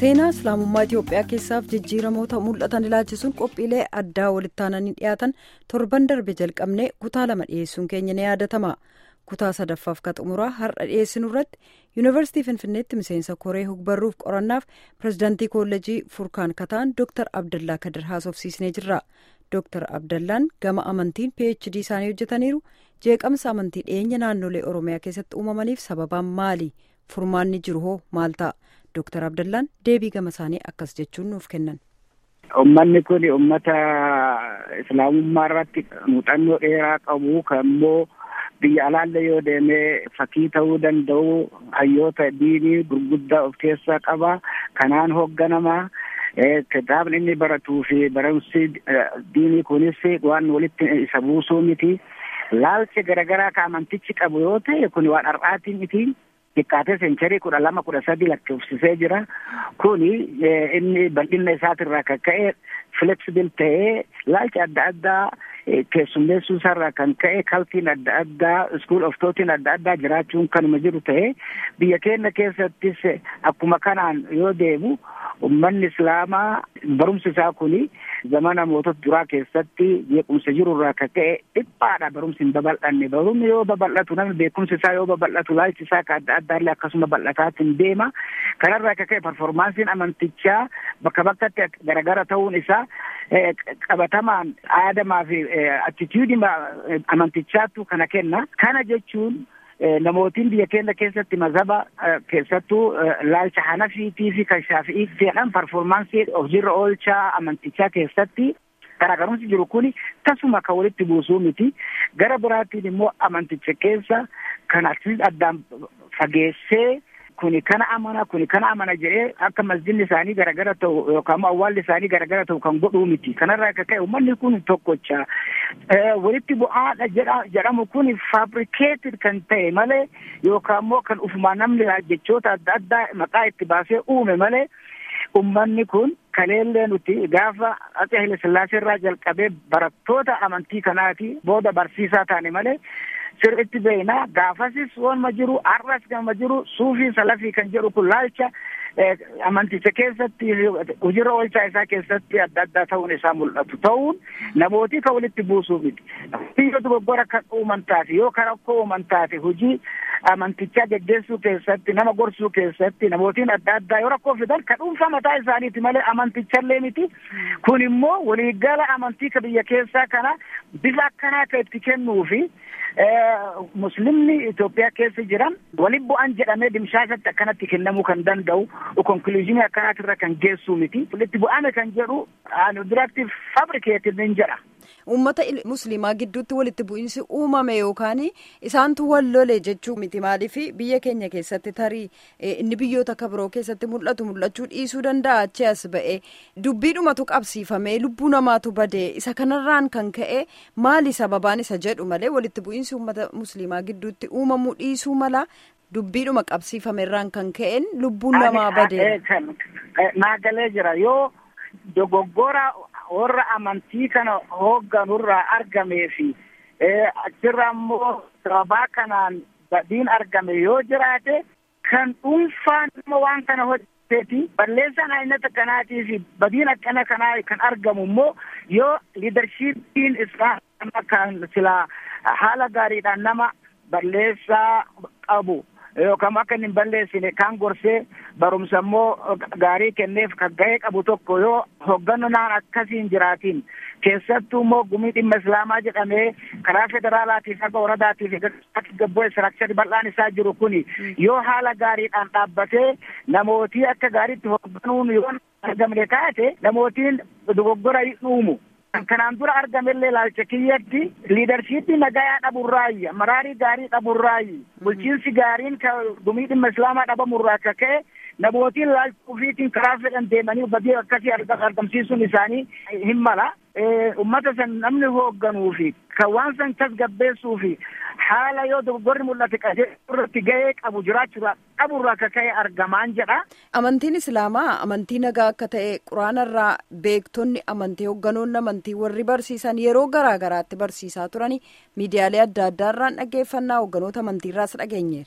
seenaa islaamummaa itiyoophiyaa keessaaf jijjiiramoota mul'atan ilaalchisuun qophiilee addaa walitti aananii dhiyaatan torban darbe jalqabnee kutaa lama dhiyeessuun keenya ni yaadatama kutaa sadaffaaf ka xumuraa har'a dhiyeessinu irratti yuunivarsiitii finfinneetti miseensa koree hogbarruuf qorannaaf pirezidaantii koolleejii furkaan kataan dooktar abdallaa kadir haasofsiisnee jirra dooktar abdallaan gama amantiin phd isaanii hojjetaniiru jeeqamsa amantii dhiyeenya naannolee oromiyaa keessatti uumamaniif sababaan maali furmaanni jiru hoo maal ta'a dooktar abdallaan deebii gama isaanii akkas jechuun nuuf kennan. Uummanni kun uummata islaamummaa irratti muuxannoo dheeraa qabu kan immoo biyya alaalle yoo deemee fakkii ta'uu danda'u hayyoota diinii gurguddaa of keessaa qaba kanaan hoogganama. Kitaabni inni baratuu fi barumsi diinii kunis waan walitti isa buusuu miti. Laalchi garaagaraa ka amantichi qabu yoo ta'e kun waan har'aatii miti. Xiqqaatee seencharii kudha lama kudha sadi lakkoofsisee jira. Kuni inni bal'ina isaatirraa kan ka'e flexibil ta'ee laalchi adda addaa keessummeessuu isaarraa kan ka'e kaltiin adda addaa iskuul oftootiin adda addaa jiraachuun kanuma jiru ta'ee biyya keenya keessattis akkuma kanaan yoo deemu ummanni islaamaa barumsi isaa kuni zamana mootota duraa keessatti jeequmsa jirurraa kan ka'e dhiphaadha barumsi hin babal'anne barumsi yoo babal'atu namni beekumsi isaa yoo babal'atu laalchi isaa ka adda addaallee akkasuma bal'ataatiin deema kanarraa kan ka'e parformaansiin amantichaa bakka bakkatti garagara ta'uun isaa qabatamaan aadamaa fi attituudii amantichaatu kana kenna kana jechuun namootiin biyya keenya keessatti mazhaba keessattuu laalcha hanafiitii fi kan shaafi'ii jedhan parformaansii hojiirra oolchaa amantichaa keessatti garaagarumsi jiru kuni tasuma kan walitti buusuu miti gara biraatiin immoo amanticha keessa kan akkasitti addaan fageessee kuni kana amana kuni kana amana jedhee akka masjidni isaanii garagara ta'u yookaan immoo awwaalli isaanii garagara ta'u kan godhuu miti kanarraa akka ka'e uummanni kun tokkocha walitti bu'aadha jedhamu kun fabrikeeted kan ta'e malee yookaan immoo kan ufumaa namni jechoota adda addaa maqaa itti baasee uume malee ummanni kun kaleellee nuti gaafa Atse Haile Sillaasee irraa jalqabee barattoota amantii kanaati booda barsiisaa taane malee sirriitti beeknaa gaafasis wanuma jiru har'as gama jiru suufii salafii kan jedhu kun laalcha amanticha keessatti hojiirra oolchaa isaa keessatti adda addaa ta'uun isaa mul'atu ta'uun namootii kan walitti buusuu miti yoo dogoggora kan uuman taate yoo kan rakkoo uuman taate hojii amantichaa geggeessuu keessatti nama gorsuu keessatti namootiin adda addaa yoo rakkoo fidan kan dhuunfaa mataa isaaniiti malee amantichallee miti kun immoo waliigala amantii ka biyya keessaa kana bifa akkanaa kan itti kennuu fi muslimni Itoophiyaa keessa jiran waliin bu'an jedhamee dimshaashatti akkanatti kennamuu kan danda'u konkuluuzinii akkanaatirra kan geessuu miti walitti bu'ame kan jedhu duratti fabrikeeted nin jedha. Uummata musliimaa gidduutti walitti bu'iinsi uumame yookaan isaantu wal lole jechuu miti maaliif biyya keenya keessatti tarii inni biyyoota akka biroo keessatti mul'atu mul'achuu dhiisuu danda'a achi as ba'e dubbiidhumatu qabsiifame lubbuu namaatu bade isa kanarraan kan ka'e maali sababaan isa jedhu malee walitti bu'iinsi uummata musliimaa gidduutti uumamuu dhiisuu mala dubbiidhuma qabsiifame irraan kan ka'een lubbuun namaa bade. Naagalee jira yoo dogoggora warra amantii kana hoogganurraa argamee fi achirraa immoo sababaa kanaan badiin argame yoo jiraate kan dhuunfaan nama waan kana hojjeteeti balleessaan aynata kanaatii fi badiin akkana kanaa kan argamu immoo yoo liidarshiipiin islaamaa kan silaa haala gaariidhaan nama balleessaa qabu yookaan akka inni hin balleessine kan gorsee barumsa immoo gaarii kenneef kan ga'ee qabu tokko yoo hoogganaan akkasiin jiraatiin keessattuu immoo gumii dhimma islaamaa jedhamee karaa federaalaatiif akka woradaatiif gabboo istiraakcharii bal'aan isaa jiru kuni yoo haala gaariidhaan dhaabbatee namootii akka gaariitti hoogganuun yoo argamne taate namootiin dogoggora dhuumu. kanaan dura argamellee laalcha kiyyatti liidarshiippii nagayaa dhaburraayi maraarii gaarii dhaburraayi bulchiinsi gaariin ka gumii dhimma islaamaa dhabamurraa akka ka'e namootiin laalcha ofiitiin karaa fedhan deemanii badii akkasii argamsiisuun isaanii hin mala ummata san namni hoogganuu fi kan waan san tasgabbeessuu fi haala yoo dogoggorri mul'ate qajeelurratti gahee qabu jiraachuudha dhaburraa akka ka'e argamaan jedha. Amantiin Islaamaa amantii nagaa akka ta'e quraanarraa beektonni amantii hoogganoonni amantii warri barsiisan yeroo garaa garaatti barsiisaa turani miidiyaalee adda addaarraan dhaggeeffannaa hoogganoota amantiirraas dhageenyeera.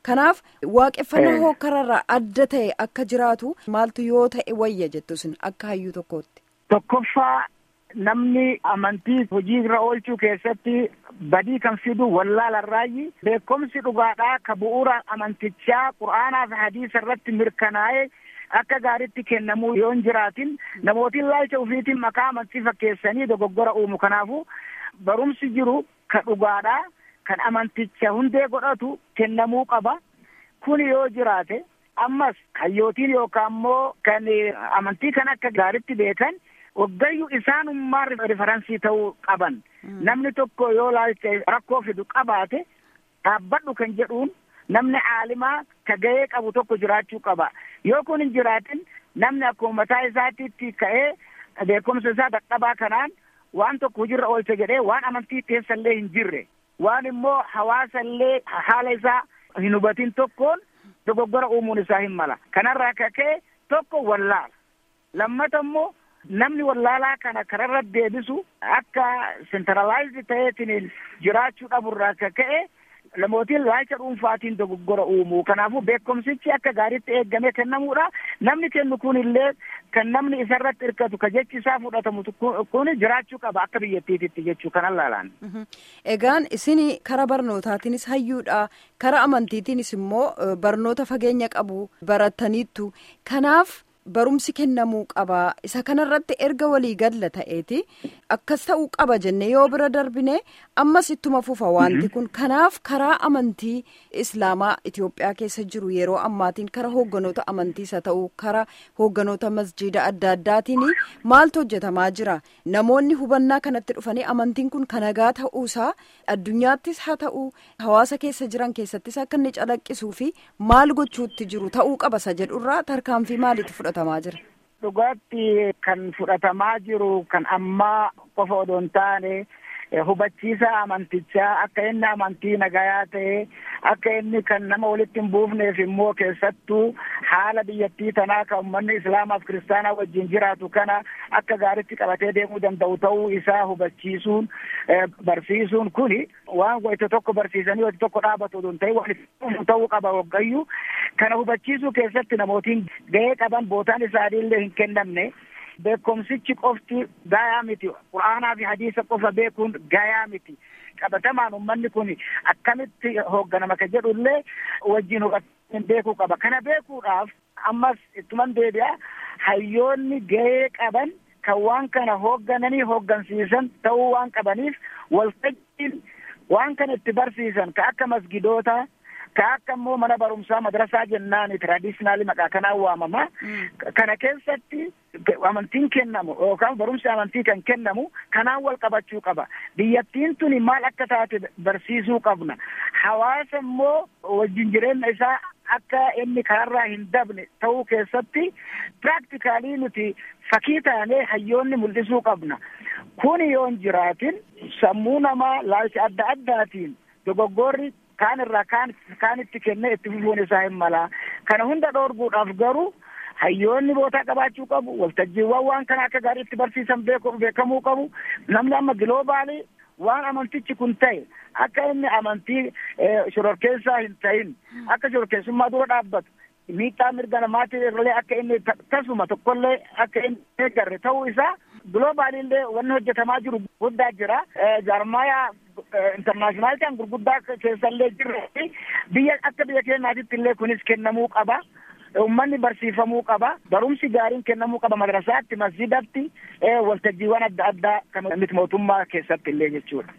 kanaaf waaqeffannaa hookkararraa adda ta'e akka jiraatu maaltu yoo ta'e wayya jettu isin akka hayyuu tokkootti. Tokkoffaa namni amantii hojii irra oolchuu keessatti badii kan fidu wallaalarraayi beekumsi dhugaadhaa ka bu'uura amantichaa qura'aanaa fi hadiisa irratti mirkanaa'ee akka gaariitti kennamuu yoo hin jiraatin namootiin laalcha ofiitiin maqaa amantii fakkeessanii dogoggora uumu kanaafu barumsi jiru ka dhugaadhaa kan amanticha hundee godhatu kennamuu qaba kun yoo jiraate ammas hayyootiin yookaan immoo kan amantii kan akka gaariitti beekan waggayyuu isaanummaa riferansii ta'uu qaban namni tokko yoo laalcha rakkoo fidu qabaate dhaabbadhu kan jedhuun namni aalimaa ka gahee qabu tokko jiraachuu qaba yoo kun hin jiraatin namni akkuma mataa isaatiitti ka'ee beekumsa isaa dadhabaa kanaan waan tokko hojiirra oolcha jedhee waan amantii keessallee hin jirre waan immoo hawaasallee haala isaa hin hubatin tokkoon dogoggora uumuun isaa hin mala kanarraa kaka'e tokko wallaala lammata immoo namni wallaalaa kana kararra deebisu akka sentralaayizd ta'eetiin jiraachuu dhaburraa akka ka'e namootiin laalcha dhuunfaatiin dogoggora uumu kanaafuu beekumsichi akka gaariitti eeggamee kennamuudha namni kennu kun illee kan namni isarratti hirkatu ka jechi isaa fudhatamu kun jiraachuu qaba akka biyyattiititti jechuu kan allaalaan. Egaan isin kara barnootaatiinis hayyuudha kara amantiitiinis immoo barnoota fageenya qabu barataniittu kanaaf. barumsi kennamuu qaba isa kanarratti erga walii galla ta'eeti akkas ta'uu qaba jenne yoo bira darbine ammas ittuma fufa wanti kun kanaaf karaa amantii islaamaa Itoophiyaa keessa jiru yeroo ammaatiin kara hoogganoota amantiisa ta'uu kara hoogganoota masjiida adda addaatiin maaltu hojjetamaa jira namoonni hubannaa kanatti dhufanii amantiin kun kanagaa ta'uusaa addunyaattis haa ta'u hawaasa keessa jiran keessattis akka inni calaqqisuu fi maal gochuutti jiru ta'uu qaba isa jedhurraa tarkaanfii maaliitti fudhata. Dhugaatti kan fudhatamaa jiru kan ammaa qofa odoo hin taane hubachiisa amantichaa akka inni amantii nagayaa ta'e akka inni kan nama walitti hin buufneef immoo keessattuu haala biyyattii tanaa kan uummanni islaamaaf kiristaanaa wajjin jiraatu kana akka gaaritti qabatee deemuu danda'u ta'uu isaa hubachiisuun barsiisuun kuni waan wayita tokko barsiisanii wayita tokko dhaabatu odoo hin ta'in waan ta'uu qaba waggayyuu kana hubachiisuu keessatti namootiin gahee qaban bootaan isaaniillee hin kennamne beekumsichi qofti gayaa miti qura'aanaa fi hadiisa qofa beekuun gayaa miti qabatamaan ummanni kun akkamitti hoogganama ka jedhullee wajjin hubachuun beekuu qaba kana beekuudhaaf ammas ittuman deebi'a hayyoonni gahee qaban kan waan kana hooggananii hooggansiisan ta'uu waan qabaniif waltajjiin waan kana itti barsiisan ka akka masgidoota ka akka immoo mana barumsaa madrasaa jennaani tradishinaali maqaa kanaan waamama kana keessatti amantiin kennamu yookaan barumsi amantii kan kennamu kanaan wal qabachuu qaba biyyattiin tuni maal akka taate barsiisuu qabna hawaasa immoo wajjin jireenya isaa akka inni kanarraa hin dabne ta'uu keessatti piraaktikaalii nuti fakkii taanee hayyoonni mul'isuu qabna kun yoo hin jiraatin sammuu namaa laalcha adda addaatiin dogoggorri kaan irraa kaan kaanitti kennee itti fufuun isaa hin mala kana hunda dhoorguudhaaf garuu hayyoonni bootaa qabaachuu qabu waltajjiiwwan waan kana akka gaariitti barsiisan beekamuu qabu namni amma giloobaalii waan amantichi kun ta'e akka inni amantii shororkeessaa hin ta'in akka shororkeessummaa dura dhaabbatu miidhaa mirga namaatii irralee akka inni tasuma tokkollee akka inni eeggarre ta'uu isaa giloobaalillee wanni hojjetamaa jiru guddaa jira jaarmaayaa intarnaashinaalitaan gurguddaa keessallee jirre biyya akka biyya keenyaatitti illee kunis kennamuu qaba. Uummanni barsiifamuu qaba. Barumsi gaariin kennamuu qaba madrasaatti, masjidatti, waltajjiiwwan adda addaa kan miti mootummaa keessatti illee jechuudha.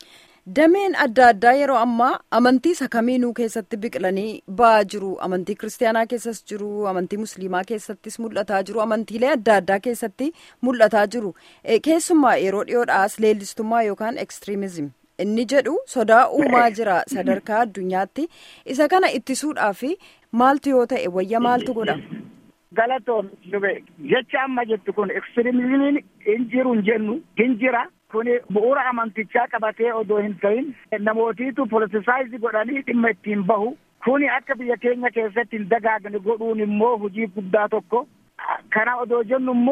Dameen adda addaa yeroo ammaa amantii isa kamiinuu keessatti biqilanii ba'aa jiru. Amantii kiristaanaa keessas jiru, amantii musliimaa keessattis mul'ataa jiru, amantiilee adda addaa keessatti mul'ataa jiru. Keessumaa yeroo dhiyoodhaas leellistummaa yookaan ekstiriimizim. Inni jedhu sodaa uumaa jira sadarkaa addunyaatti. Isa kana ittisuudhaaf maaltu yoo ta'e wayya maaltu godha? Galatoon jecha amma jettu kun ekstiriimizimiin hin jiru hin jennu hin jira. Kuni bu'uura amantichaa qabatee odoo hin ta'in namootiitu politisaayizii godhanii dhimma ittiin bahu. Kuni akka biyya keenya keessatti hin dagaagne godhuun immoo hojii guddaa tokko. Kana odoo jennu immoo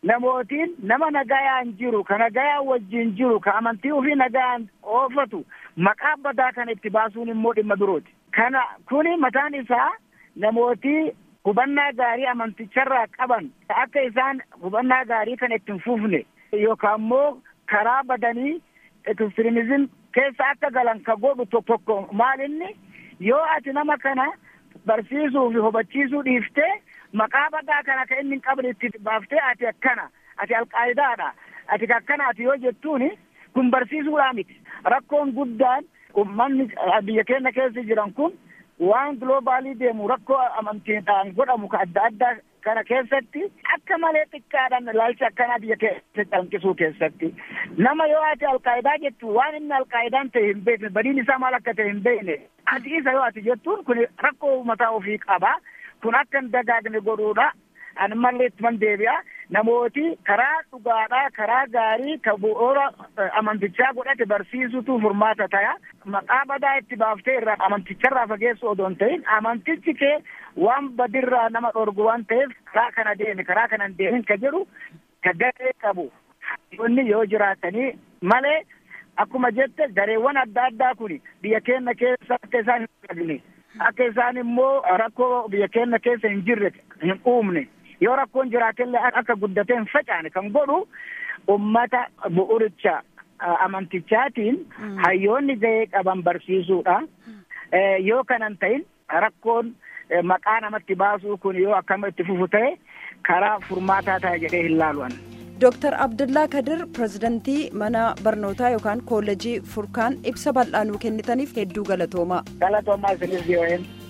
namootiin nama nagayaan jiru ka nagayaan wajjin jiru ka amantii ofii nagayaan oofatu maqaa badaa kana itti baasuun immoo dhimma birooti. Kana kuni mataan isaa namootii hubannaa gaarii amanticharraa qaban akka isaan hubannaa gaarii kana ittiin fufne yookaan immoo karaa badanii ekstreemizim keessa akka galan ka godhu tokko maalinni yoo ati nama kana barsiisuu fi hubachiisuu dhiiftee maqaa badaa kana ka inni hin qabne itti baaftee ati akkana ati alqaayidaadha ati akkana ati yoo jettuuni kun barsiisuudhaa miti rakkoon guddaan ummanni biyya keenya keessa jiran kun waan giloobaalii deemu rakkoo amantiidhaan godhamu ka adda addaa kana keessatti akka malee xiqqaadhaan ilaalcha akkanaa biyya keessa calqisuu keessatti nama yoo ati alqaayidaa jettu waan inni alqaayidaan ta'e hin beekne badiin isaa maal akka ta'e hin beekne ati isa yoo ati jettuun kun rakkoo mataa ofii qaba kun akka hin dagaagne godhuudha ani mallee ittuman deebi'a namooti karaa dhugaadhaa karaa gaarii ka bu'uura amantichaa godhate barsiisutu furmaata ta'a maqaa badaa itti baaftee irraa amanticharraa fageessu odoo hin ta'in amantichi kee waan badirraa nama dhorgu waan ta'eef karaa kana deemi karaa kana hin deemin ka jedhu ka garee qabu inni yoo jiraatanii malee akkuma jette gareewwan adda addaa kun biyya keenya keessa akka isaan hin qabne akka isaan immoo rakkoo biyya keenya keessa hin jirre hin uumne yoo rakkoon jiraatellee akka guddatee hin facaane kan godhu ummata bu'uricha amantichaatiin hayyoonni gahee qaban barsiisuudha. Yoo kanan ta'in rakkoon maqaa namatti baasuu kun yoo akkama itti fufu ta'e karaa furmaataa ta'a jedhee hin laalu'an. Dooktar Abdullaa Kadir pirezidantii mana barnootaa yookaan koolleejii furkaan ibsa bal'aa nuu kennitaniif hedduu galatoomaa. Galatoomaa isinis yoo